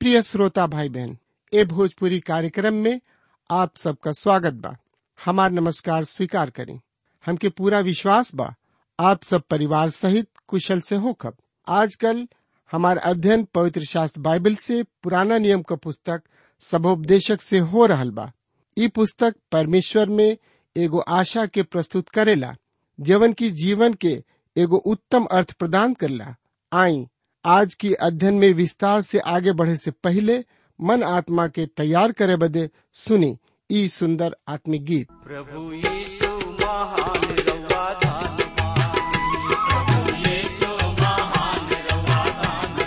प्रिय श्रोता भाई बहन ए भोजपुरी कार्यक्रम में आप सबका स्वागत बा हमार नमस्कार स्वीकार करें हमके पूरा विश्वास बा आप सब परिवार सहित कुशल से हो खब आजकल हमार अध्ययन पवित्र शास्त्र बाइबल से पुराना नियम का पुस्तक सबोपदेशक से हो रहल बा ई पुस्तक परमेश्वर में एगो आशा के प्रस्तुत करेला जीवन की जीवन के एगो उत्तम अर्थ प्रदान करला आई आज की अध्ययन में विस्तार से आगे बढ़े से पहले मन आत्मा के तैयार करे बदे सुनी ई सुंदर आत्मिक गीत प्रभु यीशु महान रवा दान प्रभु यीशु महान रवा दान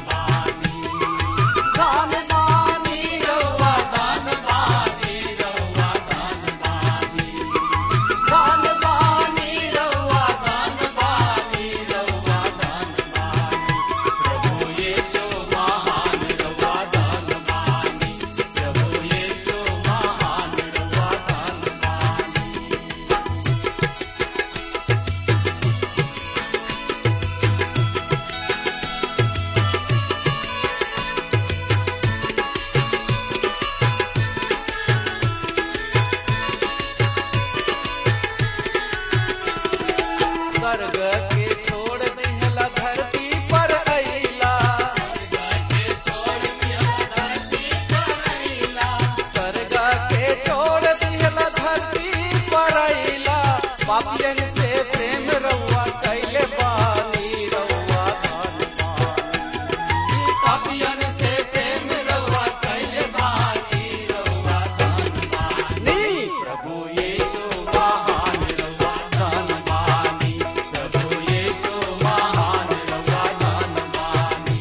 दान बानी रवा दान बानी रवा दान बानी दान बानी रवा दान बानी रवा दान बानी प्रभु यीशु महान रवा दान बानी प्रभु यीशु महान रवा दान बानी स्वर्ग के छोड़ दिहला धरती पर अइला स्वर्ग के छोड़ दिहला धरती पर अइला पापियन से प्रेम रउआ कैले बानी रउआ धन बानी पापियन से प्रेम रउआ कैले बानी रउआ धन बानी प्रभु यीशु महान रउआ धन बानी प्रभु यीशु महान रउआ धन बानी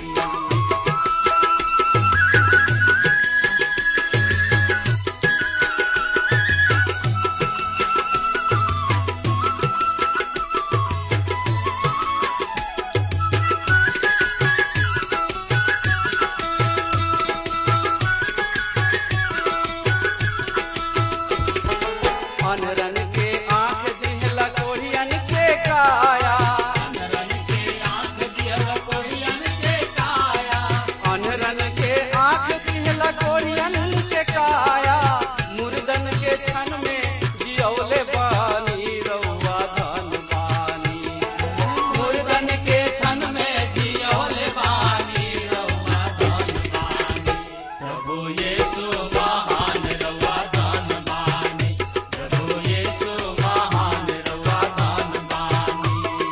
अनरन के आंख दिहला कोढ़ियन के काया अनरन के आंख दिहला कोढ़ियन के काया अनरन के आंख दिहला कोढ़ियन के काया मुर्दन के क्षण में जियौले बानी रउआ धन बानी मुर्दन के क्षण में जियौले बानी रउआ धन बानी प्रभु यीशु महान रउआ धन बानी प्रभु यीशु महान रउआ धन बानी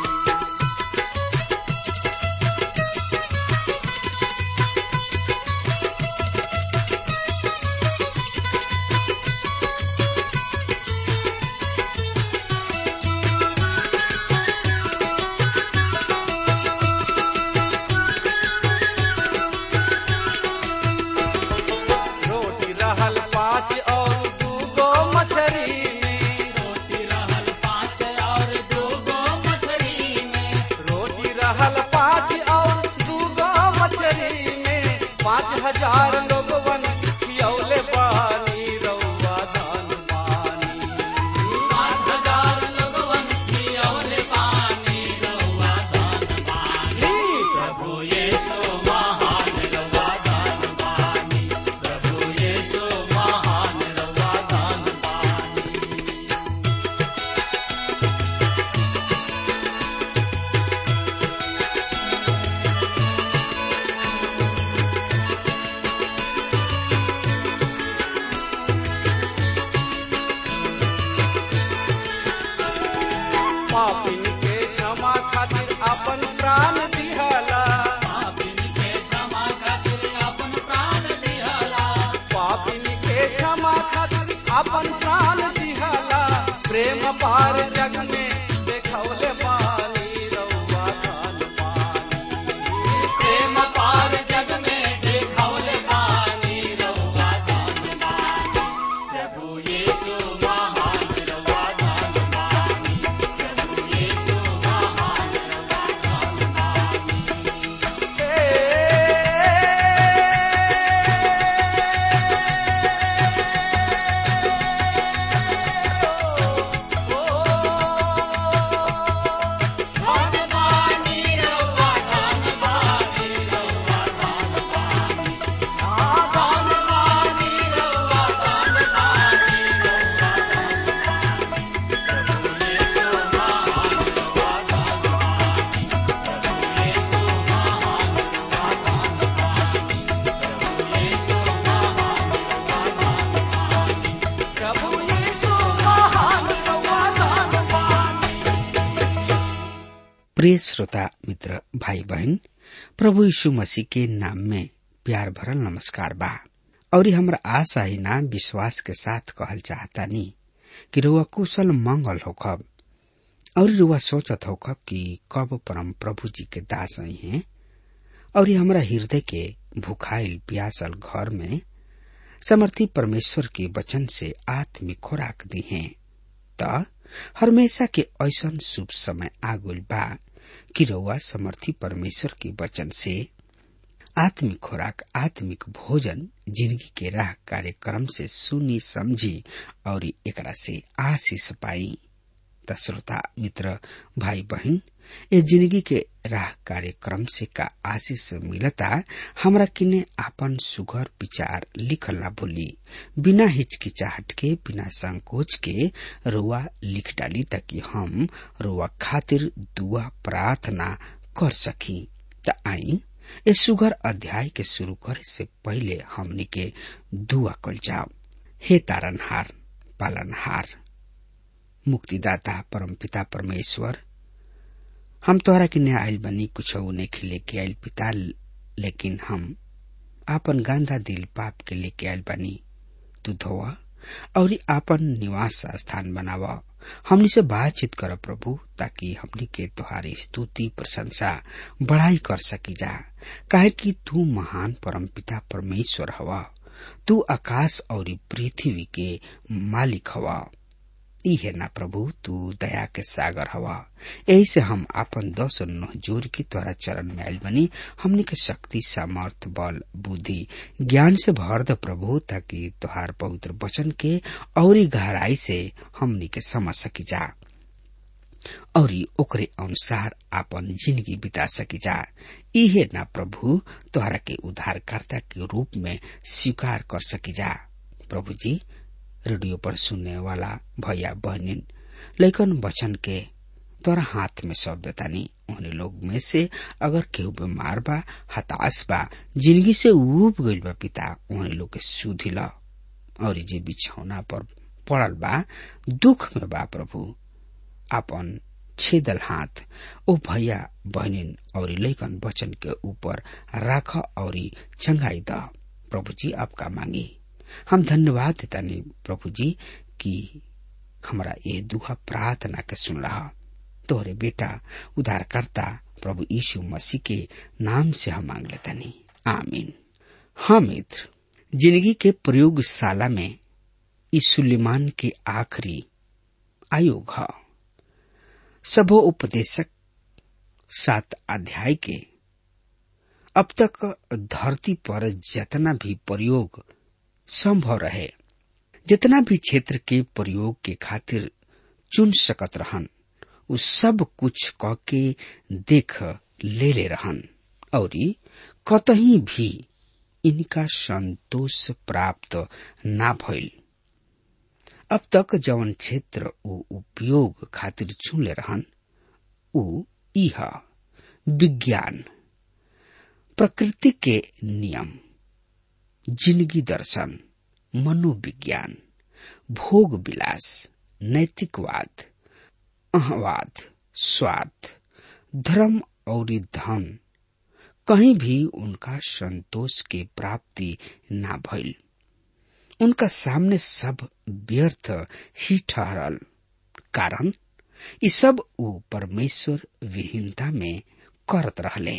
रोटी रहल पाँच और दूगो मछरी में रोटी रहल पाँच और दूगो मछरी में रोटी रहल पाँच और दूगो मछरी में पाँच हजार लोगवन खियौले बानी रउआ दान बानी पाँच हजार लोगवन खियौले बानी रउआ दान बानी प्रभु यीशु महान रउआ दान बानी प्रभु यीशु महान रउआ दान बानी पापिन के क्षमा खातिर अपन प्राण दिहला पापिन के क्षमा खातिर अपन प्राण दिहला पापिन के क्षमा खातिर अपन प्राण दिहला प्रेम पार जग में देखौले बानी रउआ धन बानी प्रेम पार जग में देखौले बानी रउआ धन बानी प्रभु यीशु महान रउआ धन बानी प्रभु यीशु महान रउआ धन बानी प्रिय श्रोता मित्र भाई बहन प्रभु यीशु मसीह के नाम में प्यार भरल नमस्कार बा और हमरा आशा ही ना विश्वास के साथ कहल चाहता नी कि रुआ कुशल मंगल होखब और रुआ सोचत होखब कि कब परम प्रभु जी के दास आई हैं और ये हमरा हृदय के भुखाइल प्यासल घर में समर्थी परमेश्वर के वचन से आत्मिक खुराक दी हैं त हमेशा के ऐसन शुभ समय आगुल बा कि रउआ समर्थी परमेश्वर के वचन से आत्मिक खुराक आत्मिक भोजन जिंदगी के राह कार्यक्रम से सुनी समझी और एकरा से आशीष पाई त श्रोता मित्र भाई बहन ए जिंदगी के राह कार्यक्रम से का आशीष मिलता हमरा किने आपन सुघर विचार लिखल ना भूली बिना हिचकिचाहट के बिना संकोच के रुआ लिख डाली ताकि हम रुआ खातिर दुआ प्रार्थना कर सकी त आई ए सुघर अध्याय के शुरू करे से पहले हमनी के दुआ कल जाओ हे तारनहार पालनहार मुक्तिदाता परमपिता परमेश्वर हम तोहरा के आयल बनी कुछ नहीं लेके आयल पिता लेकिन हम आपन गांधा दिल पाप के लेके आयल बनी तू धोवा और आपन निवास स्थान बनावा हमनी से बातचीत कर प्रभु ताकि हमनी के तुहारी स्तुति प्रशंसा बढ़ाई कर सकी जा काहे कि तू महान परम पिता परमेश्वर हवा तू आकाश और पृथ्वी के मालिक हवा ई है ना प्रभु तू दया के सागर हवा यही से हम आपन दस नह जोर के तोरा चरण में आयल बनी हमने के शक्ति सामर्थ बल बुद्धि ज्ञान से भर द प्रभु ताकि तोहार पवित्र वचन के और गहराई से हमनी के समझ सकी जा और ओकरे अनुसार आपन जिंदगी बिता सकी जा इहे ना प्रभु तोहरा के उद्धारकर्ता के रूप में स्वीकार कर सकी जा प्रभु जी रेडियो पर सुनने वाला भैया बहनिन लेकिन वचन के तोरा हाथ में सौंप देतानी उन्हें लोग में से अगर केहू बीमार बा हताश बा जिंदगी से उब गईल बा पिता उन्हें लोग के सुधी ला और जे बिछौना पर पड़ल बा दुख में बा प्रभु अपन छेदल हाथ ओ भैया बहनिन और लेखन वचन के ऊपर राख और चंगाई द प्रभु जी आपका मांगी हम धन्यवाद देता नहीं प्रभु जी कि हमारा ये दुहा प्रार्थना के सुन रहा तोहरे बेटा उधारकर्ता प्रभु यीशु मसीह के नाम से हम मांग लेता नहीं आमीन हाँ मित्र जिंदगी के प्रयोगशाला में इस सुलेमान के आखिरी आयोग है सबो उपदेशक सात अध्याय के अब तक धरती पर जितना भी प्रयोग संभव रहे जितना भी क्षेत्र के प्रयोग के खातिर चुन सकत रहन उ सब कुछ क के देख ले ले रहन और कतही भी इनका संतोष प्राप्त ना भइल अब तक जवन क्षेत्र उ उपयोग खातिर चुन ले रहन उ इह विज्ञान प्रकृति के नियम जिंदगी दर्शन मनोविज्ञान भोग विलास नैतिकवाद अहवाद स्वार्थ धर्म और धन कहीं भी उनका संतोष के प्राप्ति ना भइल उनका सामने सब व्यर्थ ही ठहरल कारण ये सब उ परमेश्वर विहीनता में करत रहले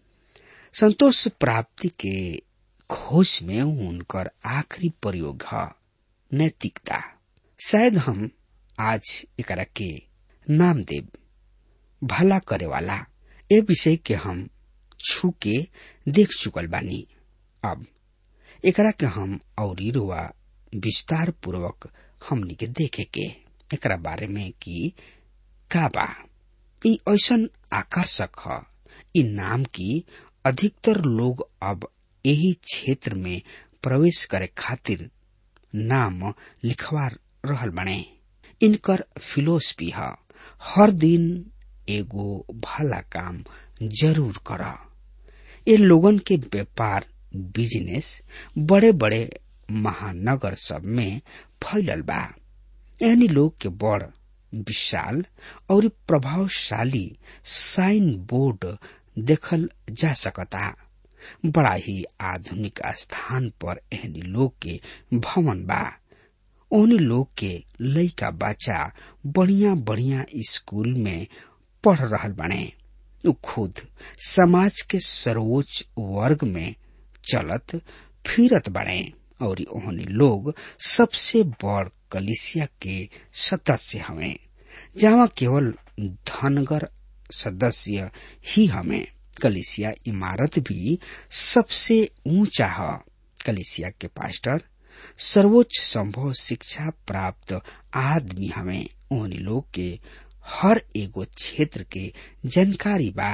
संतोष प्राप्ति के खोज में उनकर आखिरी प्रयोग है नैतिकता शायद हम आज एकरा के नाम देव भला करे वाला ए विषय के हम छू के देख चुकल बानी अब एकरा के हम और रुआ विस्तार पूर्वक हमनी के देखे के एकरा बारे में कि का बा ई ऐसन आकर्षक ह ई नाम की अधिकतर लोग अब यही क्षेत्र में प्रवेश करे खातिर नाम लिखवा रहल बने इनकर फिलोसफी है हर दिन एगो भला काम जरूर कर ये लोगन के व्यापार बिजनेस बड़े बड़े महानगर सब में फैलल बा यानी लोग के बड़ विशाल और प्रभावशाली साइन बोर्ड देखल जा सकता बड़ा ही आधुनिक स्थान पर एहनी लोग के भवन बा ओहनी लोग के लइका बच्चा बढ़िया बढ़िया स्कूल में पढ़ रहल बने उ खुद समाज के सर्वोच्च वर्ग में चलत फिरत बने और ओहनी लोग सबसे बड़ कलिसिया के सदस्य हमें जहाँ केवल धनगर सदस्य ही हमें कलिसिया इमारत भी सबसे ऊंचा है कलिसिया के पास्टर सर्वोच्च संभव शिक्षा प्राप्त आदमी हमें उन लोग के हर एगो क्षेत्र के जानकारी बा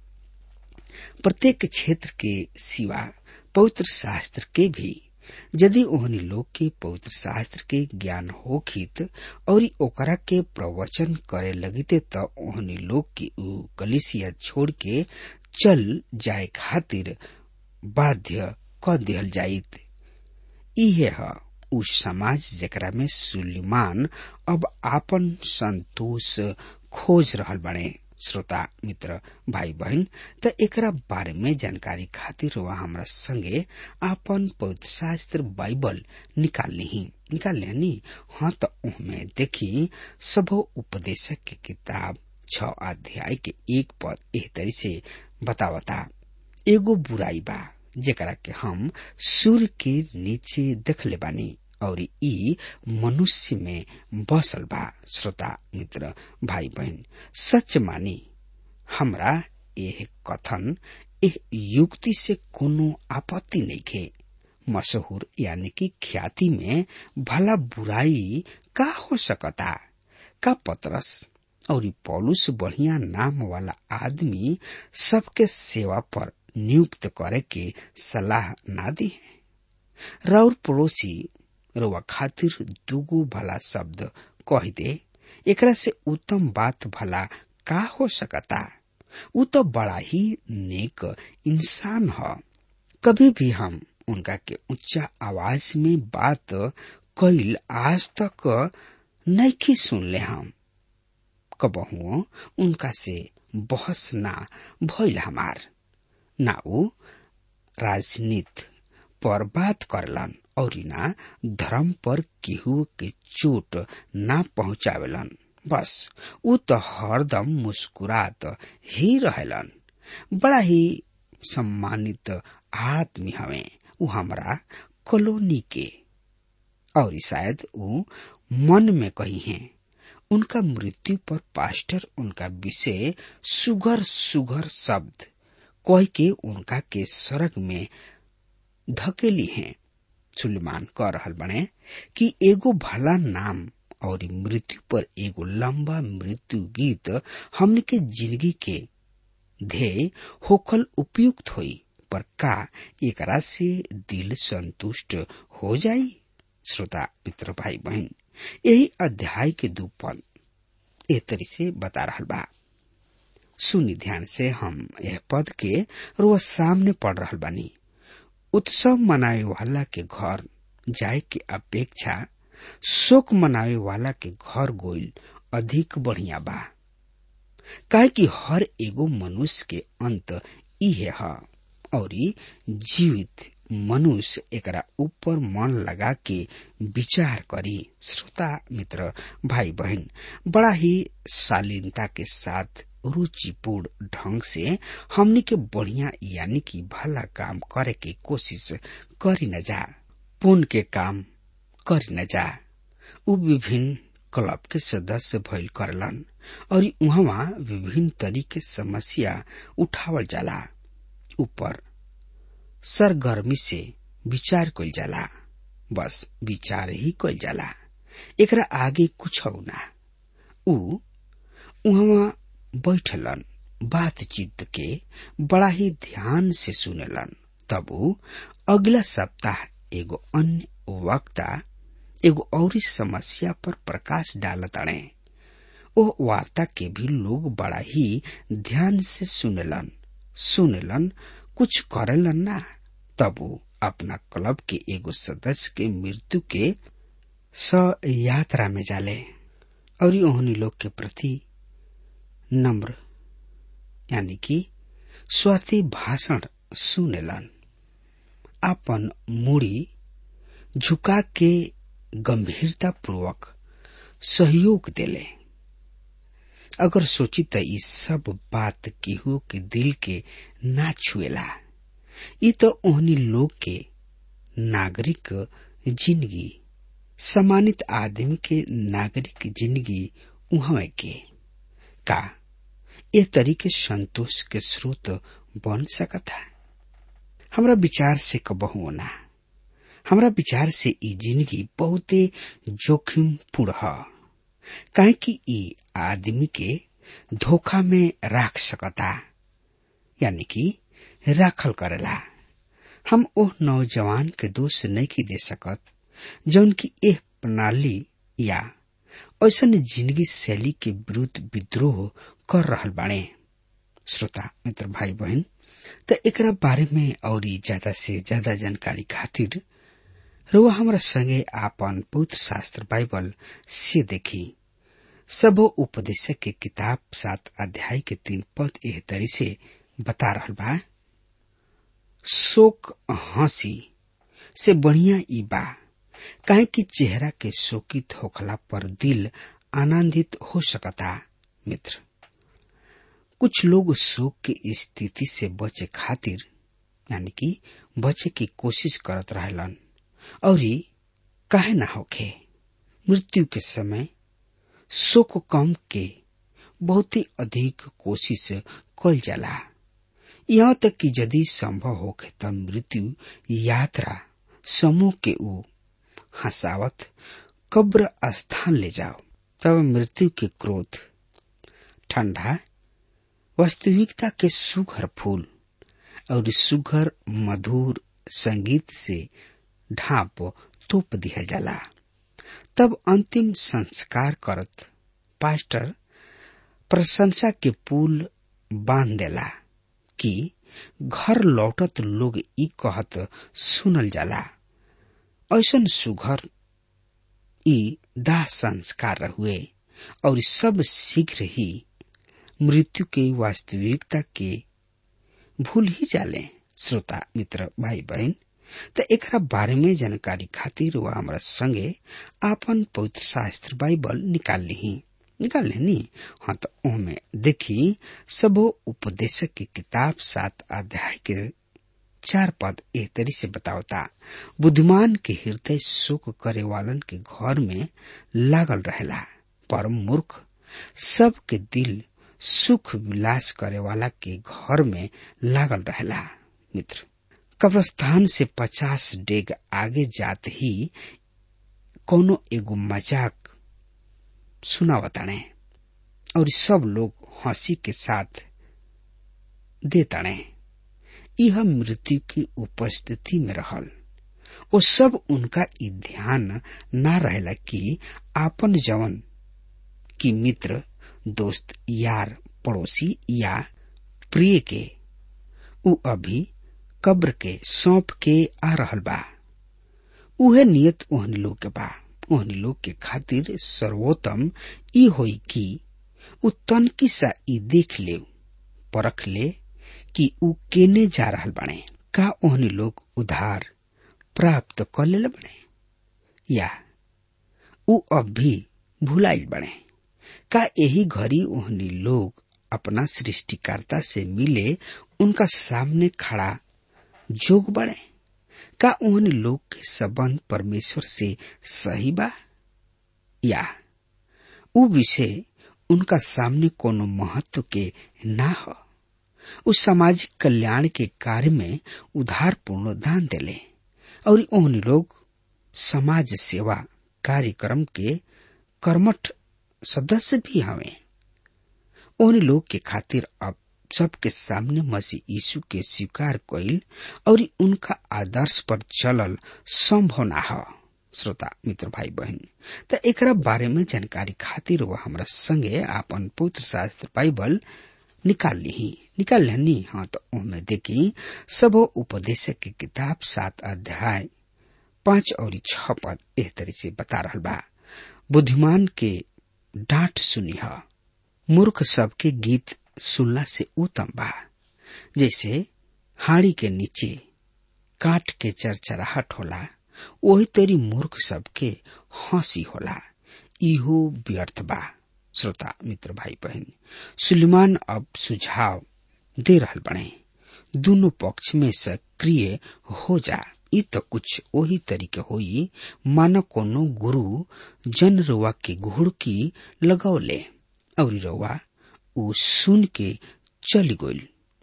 प्रत्येक क्षेत्र के सिवा पवित्र शास्त्र के भी यदि ओहनी लोग के पवित्र शास्त्र के ज्ञान होखित और ओकरा के प्रवचन करे लगते त ओहनी लोग के उ कलिसिया छोड़ के चल जाए खातिर बाध्य क दिहल जाइत इहे ह उ समाज जेकरा में सुलेमान अब आपन संतोष खोज रहल बने श्रोता मित्र भाई बहन त एकरा बारे में जानकारी खातिर वह हमरा संगे आपन पवित्र शास्त्र बाइबल निकाल ली निकाल लेनी हाँ तो उनमें देखी सब उपदेशक की किताब छ अध्याय के एक पद एह तरी से बतावता एगो बुराई बा जेकरा के हम सूर्य के नीचे देखले बानी और ई मनुष्य में बसल बा श्रोता मित्र भाई बहन सच मानी हमरा यह कथन एह युक्ति से कोनो आपत्ति नहीं खे मशहूर यानी कि ख्याति में भला बुराई का हो सकता का पतरस और पौलुस बढ़िया नाम वाला आदमी सबके सेवा पर नियुक्त करे के सलाह ना दी है रौर पड़ोसी रोवा खातिर दुगो भला शब्द कह दे एकरा से उत्तम बात भला का हो सकता उ तो बड़ा ही नेक इंसान ह कभी भी हम उनका के ऊंचा आवाज में बात कैल आज तक नहीं सुन ले हम कबहू उनका से बहस ना भइल हमार ना उ राजनीति पर बात करलन और ना धर्म पर केहू के चोट ना पहुंचावेलन बस उ तो हरदम मुस्कुरात ही रहेलन बड़ा ही सम्मानित आदमी हमें उ हमरा कॉलोनी के और शायद उ मन में कही हैं उनका मृत्यु पर पास्टर उनका विषय सुगर सुगर शब्द कह के उनका के स्वर्ग में धकेली हैं सुलेमान कह रहल बने कि एगो भला नाम और मृत्यु पर एगो लंबा मृत्यु गीत हमने के जिंदगी के ध्येय होकल उपयुक्त होई पर का एकरा से दिल संतुष्ट हो जाई श्रोता मित्र भाई बहन यही अध्याय के दू पद ए तरी से बता रहा बा सुनी ध्यान से हम यह पद के रोज सामने पढ़ रहा बानी उत्सव मनावे वाला के घर जाए के अपेक्षा शोक मनावे वाला के घर गोइल अधिक बढ़िया बा काहे कि हर एगो मनुष्य के अंत इहे है और जीवित मनुष्य एकरा ऊपर मन लगा के विचार करी श्रोता मित्र भाई बहन बड़ा ही शालीनता के साथ रुचिपूर्ण ढंग से हमनी के बढ़िया यानी कि भला काम करे के कोशिश करी न जा पुण्य के काम करी न जा उ विभिन्न क्लब के सदस्य भइल करलन और उहवा विभिन्न तरीके समस्या उठावल जाला ऊपर सरगर्मी से विचार कइल जाला बस विचार ही कइल जाला एकरा आगे कुछ ना उ उहवा बैठलन बातचीत के बड़ा ही ध्यान से सुनेलन तब उ अगला सप्ताह एगो अन्य वक्ता एगो और समस्या पर प्रकाश डालत अड़े ओ वार्ता के भी लोग बड़ा ही ध्यान से सुनेलन सुनेलन कुछ करेलन ना तब उ अपना क्लब के एगो सदस्य के मृत्यु के स यात्रा में जाले और ओहनी लोग के प्रति नम्र यानी कि स्वार्थी भाषण सुनेलन आपन मूड़ी झुका के गंभीरता पूर्वक सहयोग देले अगर सोची त ई सब बात केहू के दिल के ना छुएला ई तो ओहनी लोग के नागरिक जिंदगी सम्मानित आदमी के नागरिक जिंदगी उहाँ के का ए तरीके संतोष के स्रोत बन सकता हमरा विचार से कबहू ना हमरा विचार से ई जिंदगी बहुते जोखिम पूर्ण ह काहे कि ई आदमी के धोखा में राख सकता यानी कि राखल करेला हम ओह नौजवान के दोष नहीं दे सकत जौन की एह प्रणाली या ऐसन जिंदगी शैली के विरुद्ध विद्रोह कर रहल बाड़े श्रोता मित्र भाई बहन त एकरा बारे में और ज्यादा से ज्यादा जानकारी खातिर रुआ हमरा संगे आपन पवित्र शास्त्र बाइबल से देखी सब उपदेशक के किताब सात अध्याय के तीन पद एह तरी से बता रहल बा शोक हंसी से बढ़िया ई बा काहे कि चेहरा के शोकित होखला पर दिल आनंदित हो सकता मित्र कुछ लोग शोक की स्थिति से बचे खातिर यानी कि बचे की कोशिश करत रहलन और काहे ना होखे मृत्यु के समय शोक कम के बहुत ही अधिक कोशिश कल जाला यहाँ तक कि यदि संभव होखे त मृत्यु यात्रा समूह के ऊ हंसावत कब्र स्थान ले जाओ तब मृत्यु के क्रोध ठंडा वास्तविकता के सुघर फूल और सुघर मधुर संगीत से ढाप तोप दिया जाला तब अंतिम संस्कार करत पास्टर प्रशंसा के पुल बांध देला कि घर लौटत लोग ई कहत सुनल जाला ऐसन सुघर ई दाह संस्कार हुए और सब शीघ्र ही मृत्यु के वास्तविकता के भूल ही जाले श्रोता मित्र भाई बहन त एकरा बारे में जानकारी खातिर वह हमारा संगे आपन पवित्र शास्त्र बाइबल निकाल ली निकाल लेनी हाँ तो ओमे देखी सबो उपदेशक की किताब सात अध्याय के चार पद एह तरी से बतावता बुद्धिमान के हृदय शोक करे वालन के घर में लागल रहेला पर मूर्ख सब के दिल सुख विलास करे वाला के घर में लागल रहेला मित्र कब्रस्तान से पचास डेग आगे जात ही कोनो एगो मजाक सुनावताणे और सब लोग हंसी के साथ देताणे यह मृत्यु की उपस्थिति में रहल वो सब उनका ई ध्यान ना रहेला कि आपन जवन की मित्र दोस्त यार पड़ोसी या प्रिय के उ अभी कब्र के सौंप के आ रहल बा उहे नियत ओहनी लोग के बा ओहनी लोग के खातिर सर्वोत्तम ई होई कि उ तनकी सा ई देख ले परख ले कि उ केने जा रहल बने का ओहनी लोग उधार प्राप्त कर ले बने या उ अब भी भुलाइल बने का यही घड़ी ओहनी लोग अपना सृष्टिकर्ता से मिले उनका सामने खड़ा जोग बड़े का उन लोग के संबंध परमेश्वर से सही बा या उ विषय उनका सामने कोनो महत्व के ना हो उस सामाजिक कल्याण के कार्य में उधार पूर्ण दान देले और उन लोग समाज सेवा कार्यक्रम के कर्मठ सदस्य भी हवे उन लोग के खातिर अब सबके सामने मसीह यीशु के स्वीकार कइल और उनका आदर्श पर चलल संभव ना हो श्रोता मित्र भाई बहन त एकरा बारे में जानकारी खातिर वह हमरा संगे आपन पुत्र शास्त्र बाइबल निकाल ली निकाल लेनी हाँ तो उनमें देखी सब उपदेशक की किताब सात अध्याय पांच और छ पद एह तरह से बता रहा बा बुद्धिमान के डांट सुनी ह मूर्ख सबके गीत सुनला से उत्तम बा जैसे हाड़ी के नीचे काट के चरचराहट होला वही तेरी मूर्ख सबके हंसी होला इहो व्यर्थ बा श्रोता मित्र भाई बहन सुलेमान अब सुझाव दे रहल बने दोनों पक्ष में सक्रिय हो जा इ तो कुछ वही तरीके होई मानो कोनो गुरु जन रुआ के घुड़की लगौले और रुआ उ सुन के चली गइल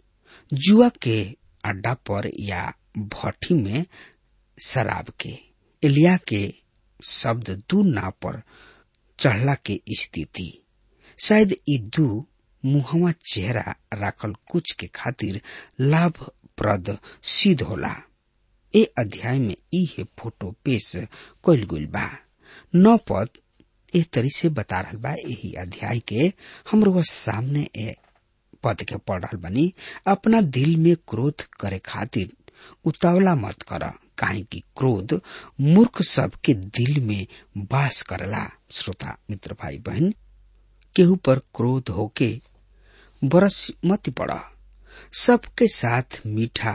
जुआ के अड्डा पर या भट्टी में शराब के एलिया के शब्द दू ना पर चढ़ला के स्थिति शायद ई दू मुहवा चेहरा राखल कुछ के खातिर लाभप्रद सिद्ध होला ए अध्याय में ई है फोटो पेश कइल गइल बा नौ पद ए तरी से बता रहल बा यही अध्याय के हमरो सामने ए पद के पढ़ रहल बनी अपना दिल में क्रोध करे खातिर उतावला मत कर काहे कि क्रोध मूर्ख सबके दिल में वास करला श्रोता मित्र भाई बहन केहू पर क्रोध होके बरस मत पड़ सबके साथ मीठा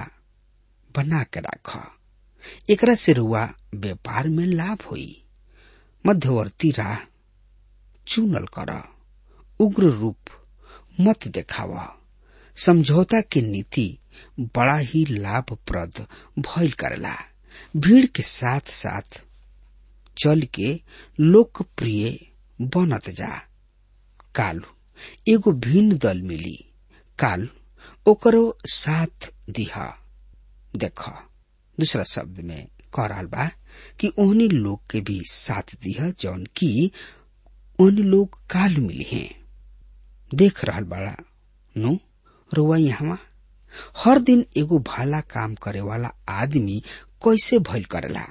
बना के राख एकरा से रुआ व्यापार में लाभ होई मध्यवर्ती राह चुनल कर उग्र रूप मत देखाव समझौता के नीति बड़ा ही लाभप्रद भइल करला भीड़ के साथ साथ चल के लोकप्रिय बनत जा काल एगो भिन्न दल मिली काल ओकरो साथ दिहा देख दूसरा शब्द में कह रहा बा कि ओहनी लोग के भी साथ दिह जौन की ओहनी लोग काल मिली हैं देख रहल बाड़ा नु रुआ यहाँ हर दिन एगो भला काम करे वाला आदमी कैसे भइल करेला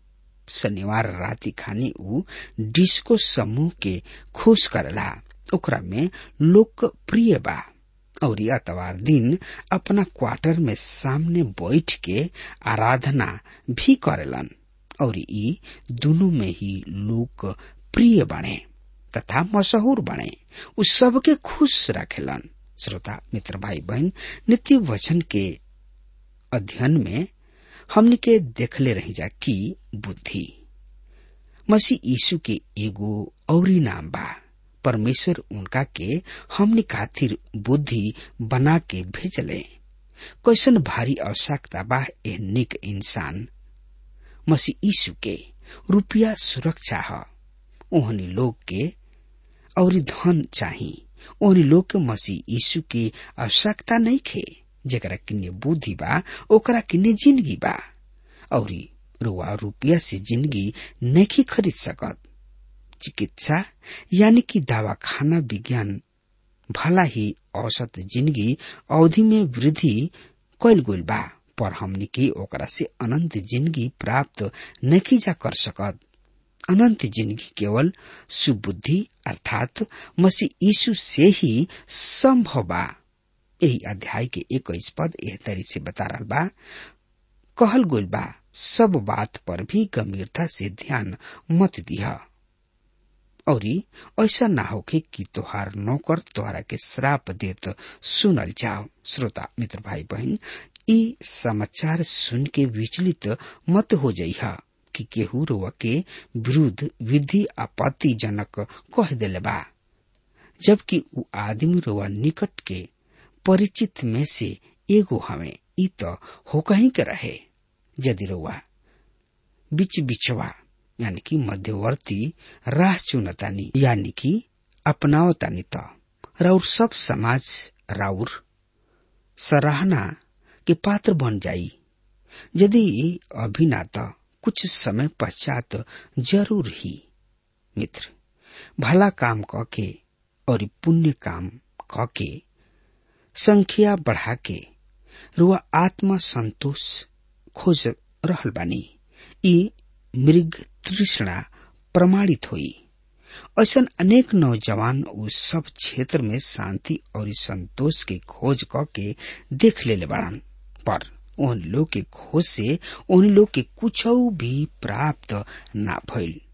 शनिवार राति खानी ऊ डिस्को समूह के खुश करेला ओकरा में लोकप्रिय बा और अतवार दिन अपना क्वार्टर में सामने बैठ के आराधना भी करेलन और ई दोनों में ही लोग प्रिय बने तथा मशहूर बने उ सबके खुश रखेलन श्रोता मित्र भाई बहन नित्य वचन के अध्ययन में हमने के देखले रही जा कि बुद्धि मसीह यीशु के एगो औरी नाम बा परमेश्वर उनका के हमने खातिर बुद्धि बना के भेजले कैसन भारी आवश्यकता बा ए निक इंसान मसीह यीशु के रुपया सुरक्षा ह ओहनी लोग के और धन चाही ओहनी लोग के मसीह यीशु की आवश्यकता नहीं खे जेकरा किन्ने बुद्धि बा ओकरा किन्ने जिंदगी बा और रुआ रुपया से जिंदगी नहीं खरीद सकत चिकित्सा यानी कि दवा खाना विज्ञान भला ही औसत जिंदगी अवधि में वृद्धि कैल गइल बा पर हमनी के ओकरा से अनंत जिंदगी प्राप्त नहीं जा कर सकत अनंत जिंदगी केवल सुबुद्धि अर्थात मसीह यीशु से ही संभव बा यही अध्याय के इक्कीस पद एह तरी से बता रहा बा कहल गइल बा सब बात पर भी गंभीरता से ध्यान मत दिया और ऐसा ना होके कि तोहार नौकर तोहरा के श्राप देत सुनल जाओ श्रोता मित्र भाई बहन ई समाचार सुन के विचलित मत हो जइहा कि केहू रोवा के विरुद्ध विधि आपत्तिजनक कह दिले बा जबकि उ आदमी रोवा निकट के परिचित में से एगो हमें ई तो हो कहीं के रहे यदि रोवा बिच बिचवा यानी कि मध्यवर्ती राह चुनतानी यानी कि अपनावतानी त राउर सब समाज राउर सराहना के पात्र बन जाई यदि अभी ना त कुछ समय पश्चात जरूर ही मित्र भला काम क के और पुण्य काम क के संख्या बढ़ा के रुआ आत्मा संतोष खोज रहल बानी ई मृग तृष्णा प्रमाणित हुई ऐसा अनेक नौजवान उस सब क्षेत्र में शांति और संतोष के खोज क के देख ले बाड़न पर उन लोग के खोज से उन लोग के कुछ भी प्राप्त ना भइल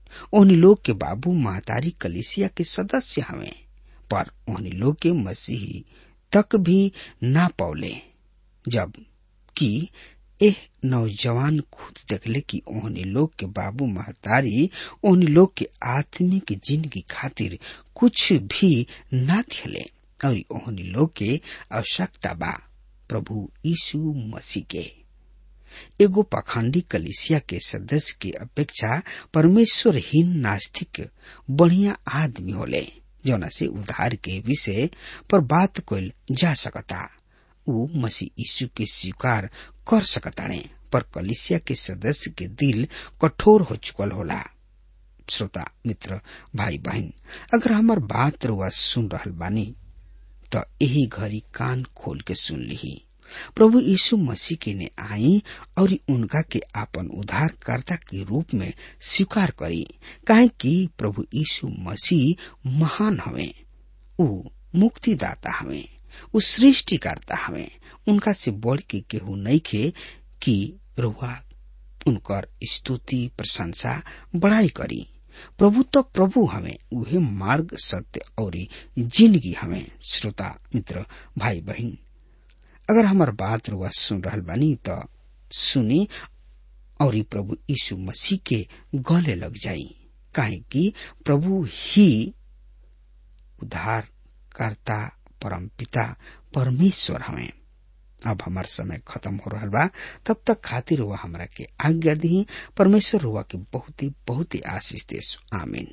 ओहनी लोग के बाबू महतारी कलिसिया के सदस्य हवे पर ओहनी लोग के मसीही तक भी ना पौले जब कि एह नौजवान खुद देखले कि ओहनी लोग के बाबू महतारी ओहनी लोग के आत्मिक जिंदगी खातिर कुछ भी ना थिले और ओहनी लोग के आवश्यकता बा प्रभु यीशु मसीह के एगो पाखंडी कलिसिया के सदस्य के अपेक्षा परमेश्वरहीन नास्तिक बढ़िया आदमी होले जौना से उधार के विषय पर बात कल जा सकता ऊ मसीह यीशु के स्वीकार कर सकताणे पर कलिसिया के सदस्य के दिल कठोर हो चुकल होला श्रोता मित्र भाई बहन अगर हमार बात रुआ सुन रहल बानी तो यही घड़ी कान खोल के सुन ली प्रभु यीशु मसीह के ने आई और उनका के आपन उद्धारकर्ता के रूप में स्वीकार करी काहे कि प्रभु यीशु मसीह महान हवे ऊ मुक्तिदाता हवे ऊ सृष्टिकर्ता हवे उनका से बढ़ के केहू नहीं खे कि रुआ उनकर स्तुति प्रशंसा बड़ाई करी प्रभु तो प्रभु हमें उहे मार्ग सत्य और जिंदगी हमें श्रोता मित्र भाई बहन अगर हमार बात रुआ सुन रहल बानी तो सुनी और प्रभु यीशु मसीह के गले लग जाई काहे कि प्रभु ही उद्धार करता परम पिता परमेश्वर हमें अब हमार समय खत्म हो रहा बा तब तक खातिर हुआ हमरा के आज्ञा दी परमेश्वर हुआ के बहुत ही बहुत ही आशीष देश आमीन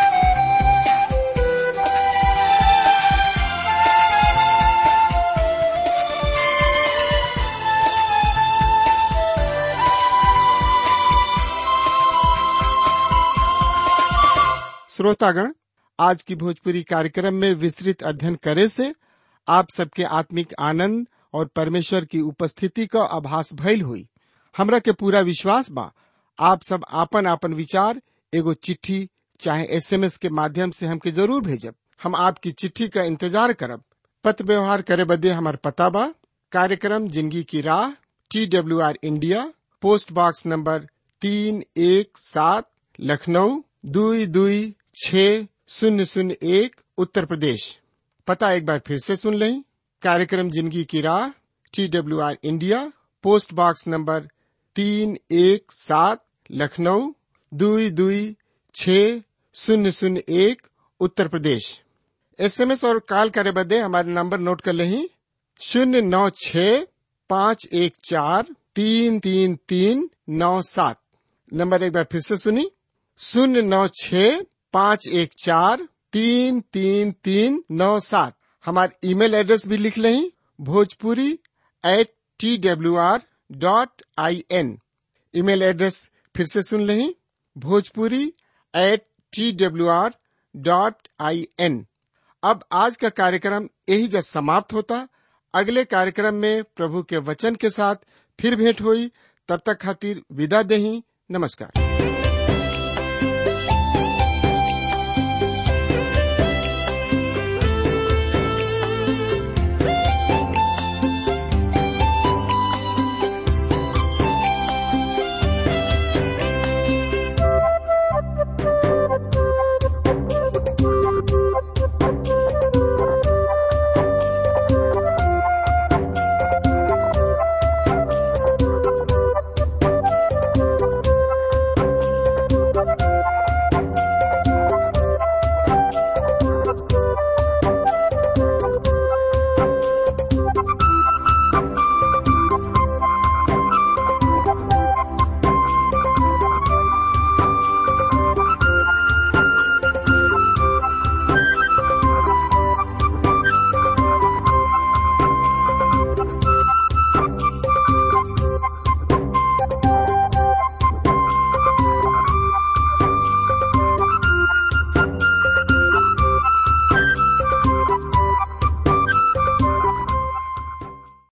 श्रोतागण आज की भोजपुरी कार्यक्रम में विस्तृत अध्ययन करे से आप सबके आत्मिक आनंद और परमेश्वर की उपस्थिति का आभास भइल हुई हमरा के पूरा विश्वास बा आप सब आपन आपन विचार एगो चिट्ठी चाहे एसएमएस के माध्यम से हमके जरूर भेजब हम आपकी चिट्ठी का इंतजार करब पत्र व्यवहार करे बदे हमार पता बा कार्यक्रम जिंदगी की राह T W R India post box number तीन एक सात लखनऊ दुई दुई छ शून्य शून्य एक उत्तर प्रदेश पता एक बार फिर से सुन लें कार्यक्रम जिंदगी की राह T W R India post box number तीन एक सात लखनऊ दुई दुई छ शून्य शून्य एक उत्तर प्रदेश एसएमएस और कॉल करे बदे हमारे नंबर नोट कर लें शून्य नौ छ पाँच एक चार तीन तीन तीन नौ सात नंबर एक बार फिर से सुनी शून्य नौ छ पाँच एक चार तीन तीन तीन नौ सात हमारे ईमेल एड्रेस भी लिख लें Bhojpuri at T W R dot I N email address फिर से सुन लें Bhojpuri at T W R dot I N अब आज का कार्यक्रम यही जब समाप्त होता अगले कार्यक्रम में प्रभु के वचन के साथ फिर भेंट हुई तब तक खातिर विदा दही नमस्कार